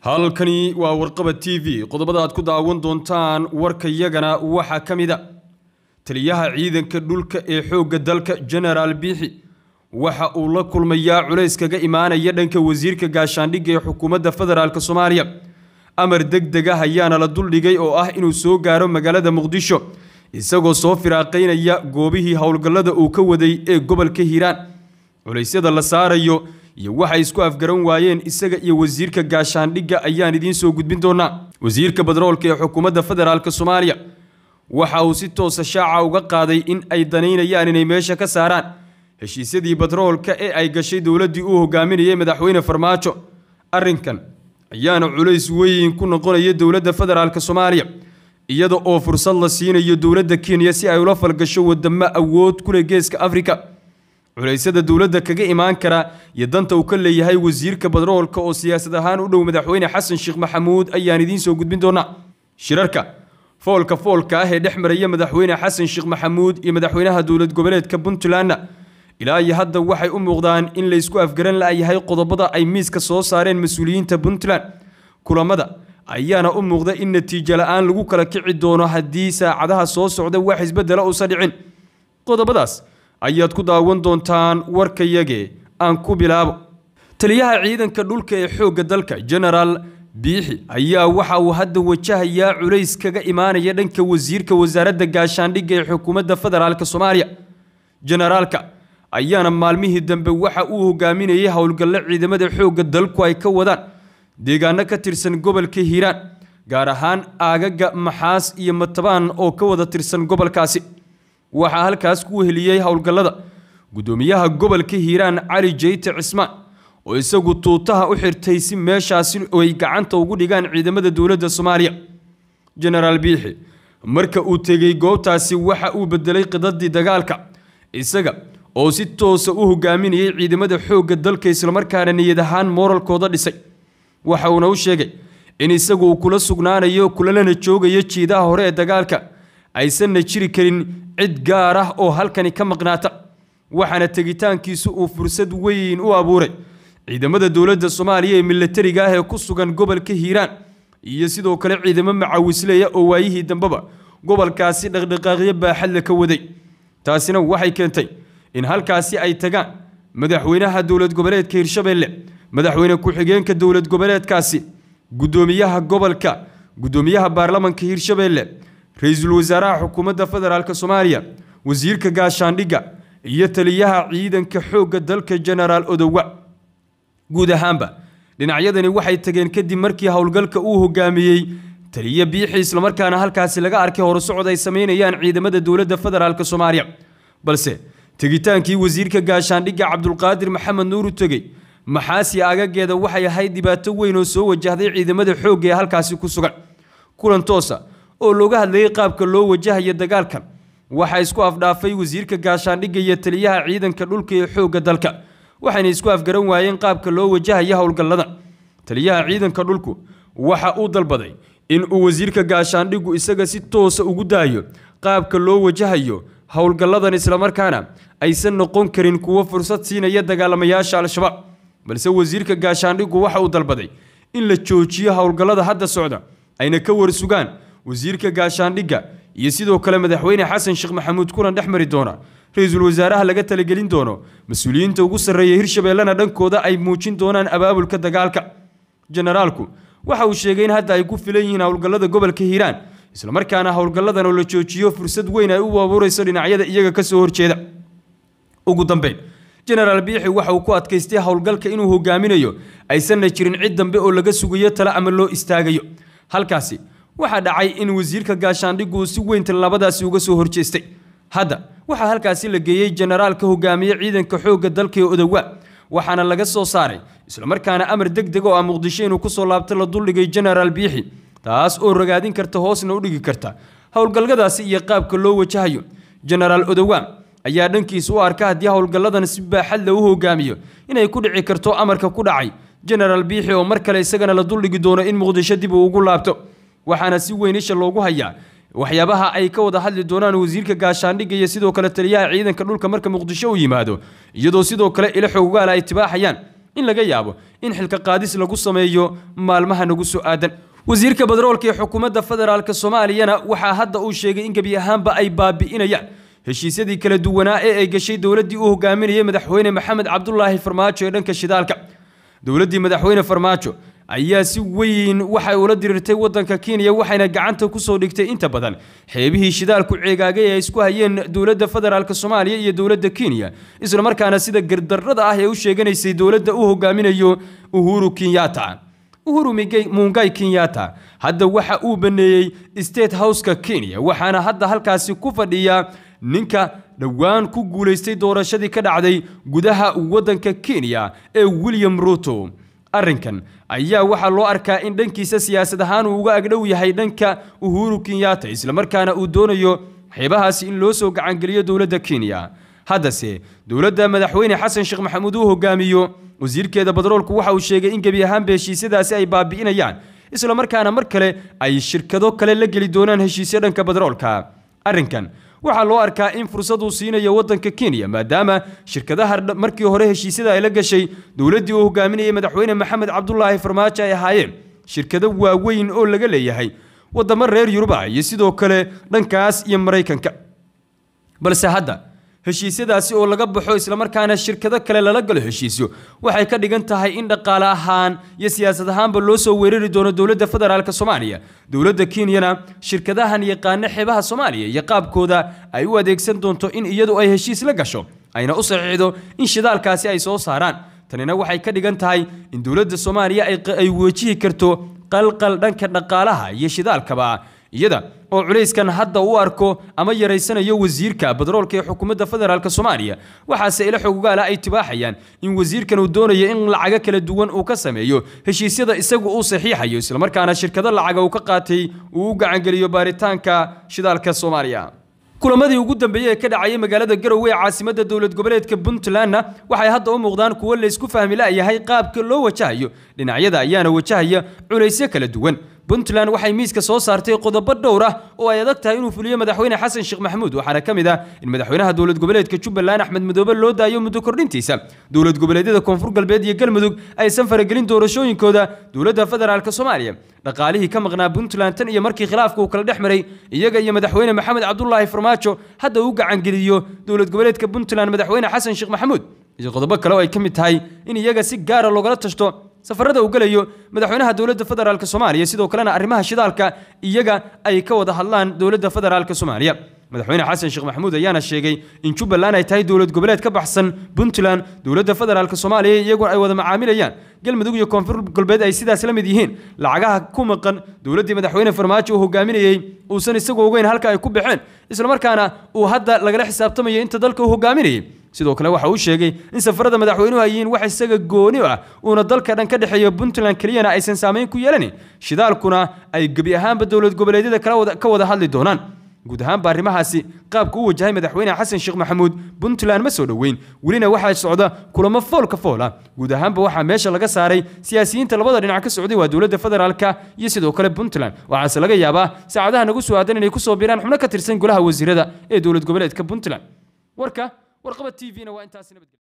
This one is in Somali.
halkani waa warqaba t v qodobada aad ku daawan doontaan warkayagana waxaa ka mid a taliyaha ciidanka dhulka ee xoogga dalka genaraal biixi waxa uu la kulmayaa culays kaga imaanaya dhanka wasiirka gaashaandhigga ee xukuumadda federaalk soomaaliya amar deg deg ah ayaana la duldhigay oo ah inuu soo gaaro magaalada muqdisho isagoo soo firaaqaynaya goobihii howlgallada uu ka waday ee gobolka hiiraan culaysyada la saarayo iyo waxay isku afgaran waayeen isaga iyo wasiirka gaashaandhigga ayaan idiin soo gudbin doonaa wasiirka badroolka ee xukuumadda federaalk soomaaliya waxa uu si toosa shaaca uga qaaday in ay danaynayaan inay meesha ka saaraan heshiisyadii badroolka ee ay gashay dowladdii uu hogaaminayay madaxweyne farmaajo arrinkan ayaana culays weyn ku noqonaya dowladda federaalk soomaaliya iyada oo fursad la siinayo dowladda kenya si ay ula falgasho wadamo awood ku leh geeska afrika culeysyada dowladda kaga imaan kara iyo danta uu ka leeyahay wasiirka badroolka oo siyaasad ahaan u dhow madaxweyne xasan sheekh maxamuud ayaan idiin soo gudbin doonaa shirarka foolka foolka ah ee dhex maraya madaxweyne xasan sheekh maxamuud iyo madaxweynaha dowlad goboleedka puntlandna ilaa iyo hadda waxay u muuqdaan in laysku afgaran la'yahay qodobada ay miiska soo saareen mas-uuliyiinta puntland kulamada ayaana u muuqda in natiijo la-aan lagu kala kici doono haddii saacadaha soo socda wax isbedela uusan dhicin qodobadaas ayaad ku daawan doontaan warkayage aan ku bilaabo taliyaha ciidanka dhulka ee xoogga dalka genaraal biixi ayaa waxa uu hadda wajahayaa culays kaga imaanaya dhanka wasiirka wasaaradda gaashaandhigga ee xukuumadda federaalk soomaaliya generaalka ayaana maalmihii dambe waxa uu hogaaminayay howlgallo ciidamada xoogga dalku ay ka wadaan deegaano ka tirsan gobolka hiiraan gaar ahaan aagaga maxaas iyo matabaan oo ka wada tirsan gobolkaasi waxaa halkaas ku heliyey howlgallada guddoomiyaha gobolka hiiraan cali jeyte cismaan oo isagu tuutaha u xirtay si meeshaasi ay gacanta ugu dhigaan ciidamada dowladda soomaaliya genaraal biixi marka uu tegey goobtaasi waxa uu bedelay qidadii dagaalka isaga oo si toosa u hogaaminayay ciidamada xoogga dalka islamarkaana niyad ahaan mooralkooda dhisay waxa uuna u sheegay in isagu uu kula sugnaanayo kulalana joogayo jiidaha hore ee dagaalka aysanna jiri karin cid gaar ah oo halkani ka maqnaata waxaana tegitaankiisu uu fursad weyn u abuuray ciidamada dowladda soomaaliya ee milatariga ah ee ku sugan gobolka hiiraan iyo sidoo kale ciidamo macawisleya oo waayihii dambeba gobolkaasi dhaqdhaqaaqyo baaxadla ka waday taasina waxay keentay in halkaasi ay tagaan madaxweynaha dowlad goboleedka hirshabeelle madaxweyne ku-xigeenka dowlad goboleedkaasi guddoomiyaha gobolka guddoomiyaha baarlamanka hirshabeelle ra-iisul wasaaraha xukuumadda federaalk soomaaliya wasiirka gaashaandhigga iyo taliyaha ciidanka xoogga dalka genaraal odowa guud ahaanba dhinacyadani waxay tageen kadib markii howlgalka uu hogaamiyey taliya biixi islamarkaana halkaasi laga arkay horusocod ay sameynayaan ciidamada dowladda federaalk soomaaliya balse tegitaankii wasiirka gaashaandhigga cabdulqaadir maxamed nuur u tegey maxaasi agageeda waxay ahayd dhibaato weyn oo soo wajahday ciidamada xoogga ee halkaasi ku sugan kulan toosa oo looga hadlayay qaabka loo wajahayo dagaalkan waxaa isku afdhaafay wasiirka gaashaandhigga iyo taliyaha ciidanka dhulka ee xoogga dalka waxayna isku afgaran waayeen qaabka loo wajahayo howlgalladan taliyaha ciidanka dhulku waxa uu dalbaday in uu wasiirka gaashaandhiggu isaga si toosa ugu daayo qaabka loo wajahayo howlgalladan islamarkaana aysan noqon karin kuwo fursad siinaya dagaalamayaasha al-shabaab balse wasiirka gaashaandhiggu waxa uu dalbaday in la joojiyo howlgallada hadda socda ayna ka warsugaan wasiirka gaashaandhigga iyo sidoo kale madaxweyne xasan sheekh maxamuud kulan dhex mari doona ra-iisul wasaaraha laga talagelin doono mas-uuliyiinta ugu sarreeya hirshabeellena dhankooda ay muujin doonaan abaabulka dagaalka generaalku waxa uu sheegay in hadda ay ku filan yihiin howlgallada gobolka hiiraan islamarkaana howlgalladan oo la joojiyo fursad weyn ay u abuurayso dhinacyada iyaga ka soo horjeeda ugu dambeyn genaraal biixi waxa uu ku adkaystay howlgalka inuu hogaaminayo aysanna jirin cid dambe oo laga sugayo tale ama loo istaagayo halkaasi waxaa dhacay in wasiirka gaashaandhiggu uu si weyn tallaabadaasi uga soo horjeestay hadda waxaa halkaasi la geeyey generaalka hogaamiye ciidanka xoogga dalka ee odowa waxaana laga soo saaray islamarkaana amar deg deg oo ah muqdisho inuu kusoo laabto la duldhigay genaraal biixi taas oo ragaadin karta hoosna u dhigi karta howlgalgadaasi iyo qaabka loo wajahayo genaraal odowa ayaa dhankiisa u arka haddii howlgalladan si baaxadla u hogaamiyo inay ku dhici karto amarka ku dhacay genaraal biixi oo mar kale isagana la duldhigi doono in muqdisho dib uu ugu laabto waxaana si weyn isha loogu hayaa waxyaabaha ay ka wada hadli doonaan wasiirka gaashaandhigga iyo sidoo kale taliyaha ciidanka dhulka marka muqdisho u yimaado iyadoo sidoo kale ilo xoogaala ay tibaaxayaan in laga yaabo in xilka qaadis lagu sameeyo maalmaha nagu soo aadan wasiirka badroolka ee xukuumadda federaalk soomaaliyana waxaa hadda uu sheegay in gebi ahaanba ay baabi'inayaan heshiisyadii kala duwanaa ee ay gashay dowladdii uu hogaaminayay madaxweyne maxamed cabdulaahi farmaajo ee dhanka shidaalka dowladdii madaxweyne farmaajo ayaa si weyn waxay ula diriirtay waddanka kenya waxayna gacanta kusoo dhigtay inta badan xeebihii shidaalku ceegaagay ee ay isku hayeen dowladda federaalk soomaaliya iyo dowladda kenya islamarkaana sida gardarrada ah ee u sheeganaysay dowladda uu hogaaminayo uhuru kenyatta uhuru mungai kenyatta hadda waxa uu baneeyey state houseka kenya waxaana hadda halkaasi ku fadhiya ninka dhowaan ku guulaystay doorashadii ka dhacday gudaha waddanka kenya ee william ruto arrinkan ayaa waxaa loo arkaa in dhankiisa siyaasad ahaan uu uga agdhow yahay dhanka uhuru kenyatta islamarkaana uu doonayo xeebahaasi in loo soo gacangeliyo dowladda kenya haddase dowladda madaxweyne xasan sheekh maxamuud uu hogaamiyo wasiirkeeda badroolku waxa uu sheegay in gebi ahaanba heshiisyadaasi ay baabi'inayaan islamarkaana mar kale ay shirkado kale la geli doonaan heshiisyo dhanka badroolka arrinkan waxaa loo arkaa in fursad uu siinayo waddanka kenya maadaama shirkadaha markii hore heshiisyada ay la gashay dowladdii uu hogaaminayay madaxweyne maxamed cabdulaahi farmaajo ay ahaayeen shirkado waaweyn oo laga leeyahay waddamo reer yuruba iyo sidoo kale dhankaas iyo maraykanka balse hadda heshiisyadaasi oo laga baxo islamarkaana shirkado kale lala galo heshiisyo waxay ka dhigan tahay in dhaqaale ahaan iyo siyaasad ahaanba loo soo weerari doono dowladda federaalk soomaaliya dowladda kenyana shirkadahan yaqaano xeebaha soomaaliya iyo qaabkooda ay u adeegsan doonto in iyadu ay heshiis la gasho ayna u saxiixdo in shidaalkaasi ay soo saaraan tanina waxay ka dhigan tahay in dowladda soomaaliya ay wejihi karto qalqal dhanka dhaqaalaha iyo shidaalkaba iyada oo culayskan hadda u arko ama yaraysanayo wasiirka badroolka ee xukuumadda federaalk soomaaliya waxaase ila xogogaala ay tibaaxayaan in wasiirkan uu doonayo in lacago kala duwan uu ka sameeyo heshiisyada isagu uu saxiixayo islamarkaana shirkado lacaga uu ka qaatay uu u gacangeliyo baaritaanka shidaalka soomaaliya kulamadii ugu dambeeyey ee ka dhacayay magaalada garowe ee caasimadda dowlad goboleedka puntlandna waxay hadda u muuqdaan kuwo laysku fahmi la'yahay qaabka loo wajahayo dhinacyada ayaana wajahaya culaysyo kala duwan puntland waxay miiska soo saartay qodobo dhowr ah oo ay adag tahay inuu fuliyo madaxweyne xasan sheekh maxamuud waxaana ka mid ah in madaxweynaha dowlad goboleedka jubbaland axmed madoobe loo daayo muddo kordhintiisa dowlad goboleedyada koonfur galbeed iyo galmudug aysan faragelin doorashooyinkooda dowladda federaalk soomaaliya dhaqaalihii ka maqnaa puntland tan iyo markii khilaafka uu kala dhex maray iyaga iyo madaxweyne maxamed cabdulaahi farmaajo hadda uu gacangeliyo dowlad goboleedka puntland madaxweyne xasan sheekh maxamuud iyo qodobo kale oo ay ka mid tahay in iyaga si gaara loogala tashto safarada uu gelayo madaxweynaha dowladda federaalk soomaaliya sidoo kalena arrimaha shidaalka iyaga ay ka wada hadlaan dowladda federaalk soomaaliya madaxweyne xasan sheekh maxamuud ayaana sheegay in jubbaland ay tahay dowlad goboleed ka baxsan puntland dowladda federaalk soomaaliya iyaguna ay wada macaamilayaan galmudug iyo koonfur galbeed ay sidaas la mid yihiin lacagaha ku maqan dowladdii madaxweyne farmaajo uu hogaaminayey uusan isagu ogeyn halka ay ku baxeen islamarkaana uu hadda lagala xisaabtamayo inta dalka uu hogaaminayay sidoo kale waxa uu sheegay in safarada madaxweynuhu ay yihiin wax isaga gooni ah uuna dalka dhan ka dhexeeyo puntland keliyana aysan saamayn ku yeelanin shidaalkuna ay gebi ahaanba dowlad goboleedyada ka wada hadli doonaan guud ahaanba arrimahaasi qaabka u wajahay madaxweyne xasan sheekh maxamuud puntland ma soo dhoweyn welina waxaa socda kulamo foolka fool ah guud ahaanba waxaa meesha laga saaray siyaasiyiinta labada dhinac ka socday waa dowladda federaalka iyo sidoo kale puntland waxaase laga yaabaa saacadaha nagu soo aadan inay kusoo biiraan xubno ka tirsan golaha wasiirada ee dowlad goboleedka puntland warka warqaba t v-na waa intaasi nabadgelya